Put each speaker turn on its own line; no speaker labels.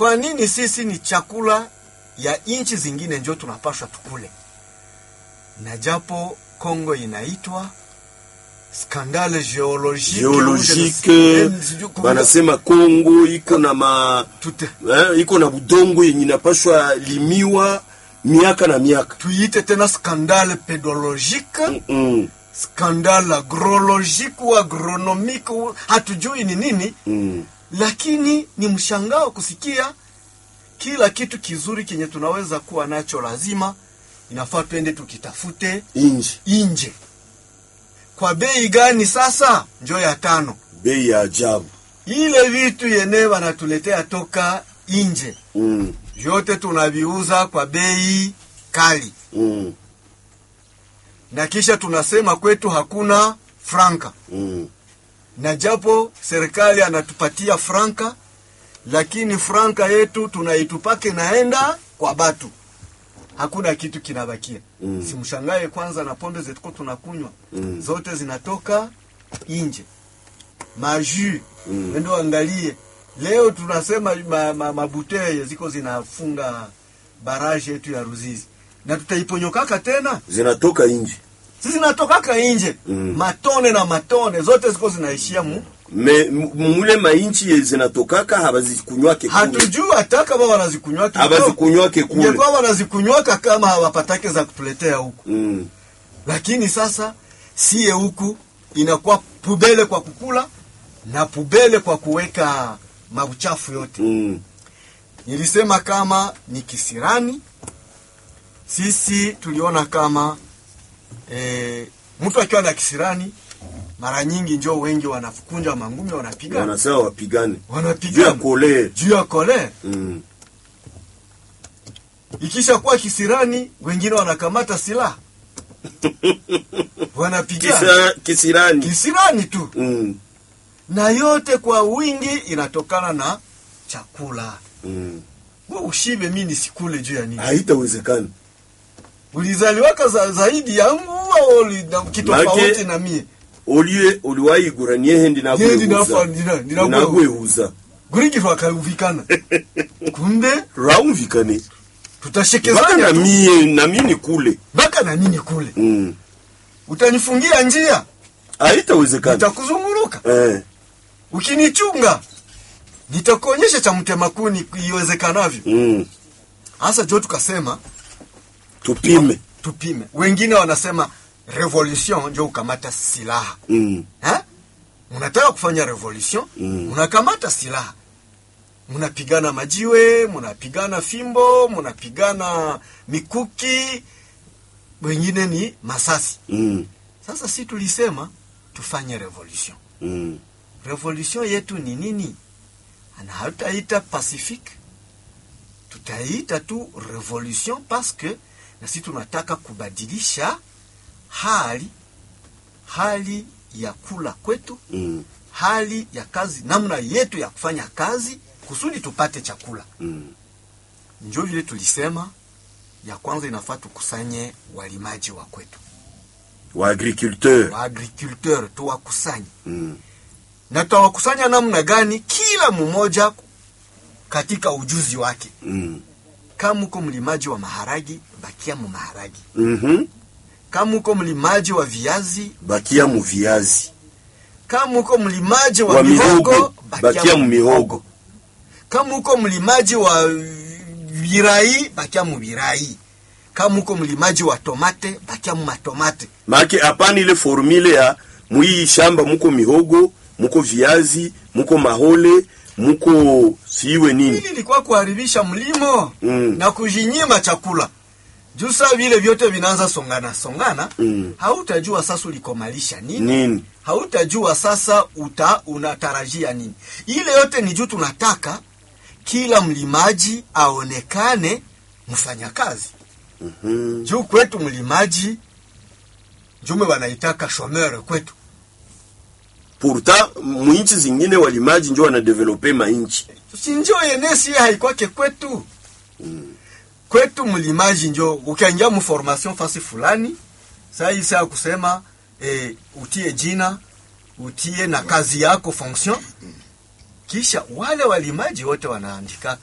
kwa nini sisi ni chakula ya nchi zingine njo tunapashwa tukule na japo Kongo inaitwa skandale geologique
geologike banasema Kongo iko na ma
Tute,
eh, iko na budongo yenye inapashwa limiwa miaka na miaka
tuiite tena skandale pedologique
mm.
skandale agrologique ou agronomique ou- hatujui ni nini
Mm.
lakini ni mshangao kusikia kila kitu kizuri kenye tunaweza kuwa nacho lazima inafaa twende tukitafute
inji
nje kwa bei gani sasa njo ya tano
bei ya ajabu
ile vitu yenye wanatuletea toka nje
mm.
vyote tunaviuza kwa bei kali
Mm.
na kisha tunasema kwetu hakuna franka
Mm.
na japo serikali anatupatia franka lakini franka yetu tunaitupake naenda kwa batu hakuna kitu kinabakia
Mm.
simshangae kwanza na pombe zetuko tunakunywa
Mm.
zote zinatoka nje maju
Mm.
wendo angalie leo tunasema ma, ma, mabuteye ziko zinafunga baraje yetu ya ruzizi na tutaiponyokaka tena
zinatoka inji
sisi zinatokaka nje
Mm.
matone na matone zote ziko zinaishia mu
me m- mule mainchi ye zinatokaka habazikunywake kule
hatujui hata kama wanazikunywaka
habazikunywake kule
ingekuwa wanazikunywaka kama hawapatake za kutuletea huku
mm.
lakini sasa sie huku inakuwa pubele kwa kukula na pubele kwa kuweka mauchafu yote
Mm.
nilisema kama ni kisirani sisi tuliona kama e, mtu akiwa na kisirani mara nyingi njo wengi wanakunja mangumi wanapigana
wanasema wapigane juu ya
wanapigana
kole
juu ya kolere
mm.
ikisha kuwa kisirani wengine wanakamata silaha wanapigana
Kisa, kisirani
kisirani tu
mm.
na yote kwa wingi inatokana na chakula
Mm.
we ushibe mi nisikule juu ya nini
haitawezekana
ulizaliwaka za, zaidi yangu au uli- na- kitofauti
Make-
na mie
olie oliwayigura niehendi
Niehendi nafa-
nagwehuza
ndina- ndinagwehu-
nagwehuza
gurigirwa akaumvikana kumbe
raumvikane mpaka
tutashekezanya
na
tu
mie na mie ni kule
mpaka na nini kule
mm.
utanifungia njia
haitawezekana
nitakuzunguruka
eh.
ukinichunga nitakuonyesha cha mtema kuni iwezekanavyo
mm.
hasa jo tukasema
tupime
tupime wengine wanasema revolution njo ukamata silaha
mm.
eh? mnataka kufanya revolution
Mm.
mnakamata silaha mnapigana majiwe mnapigana fimbo mnapigana mikuki wengine ni masasi
Mm.
sasa si tulisema tufanye revolution
Mm.
revolution yetu ni nini na hatutaita pacifique tutaita tu revolution parce que na sisi tunataka kubadilisha hali hali ya kula kwetu
Mm.
hali ya kazi namna yetu ya kufanya kazi kusudi tupate chakula
Mm.
njo vile tulisema ya kwanza inafaa tukusanye walimaji wa kwetu
wa agriculteur
wa agriculteur tuwakusanye
mm.
na tutawakusanya namna gani kila mmoja katika ujuzi wake
mm.
kama uko mlimaji wa maharagi bakia mu maharagi
mm-hmm.
kama uko mlimaji wa viazi
bakia mu viazi
kama uko mlimaji wa,
wa
mihogo
mihogo bakia mu mihogo
kama uko mlimaji wa virai bakia mu virai kama uko mlimaji wa tomate bakia mu matomate
make hapana ile formule ya mwii shamba muko mihogo muko viazi muko mahole muko siwe nini
hili ilikuwa kuharibisha mlimo
Mm.
na kujinyima chakula juu saa vile vyote vinaanza songana songana
Mm.
hautajua sasa ulikomalisha nini
nini
hautajua sasa uta unatarajia nini ile yote ni juu tunataka kila mlimaji aonekane mfanyakazi
mm-hmm.
juu kwetu mlimaji jume wanaitaka shomere kwetu
pourtant mwinchi zingine walimaji njo wanadevelope mainchi
sinjo yenesi haikwake kwetu kwetu mlimaji njo ukiingia mformation fasi fulani saa hii saa kusema eh, utie jina utie na kazi yako fonction kisha wale walimaji wote wanaandika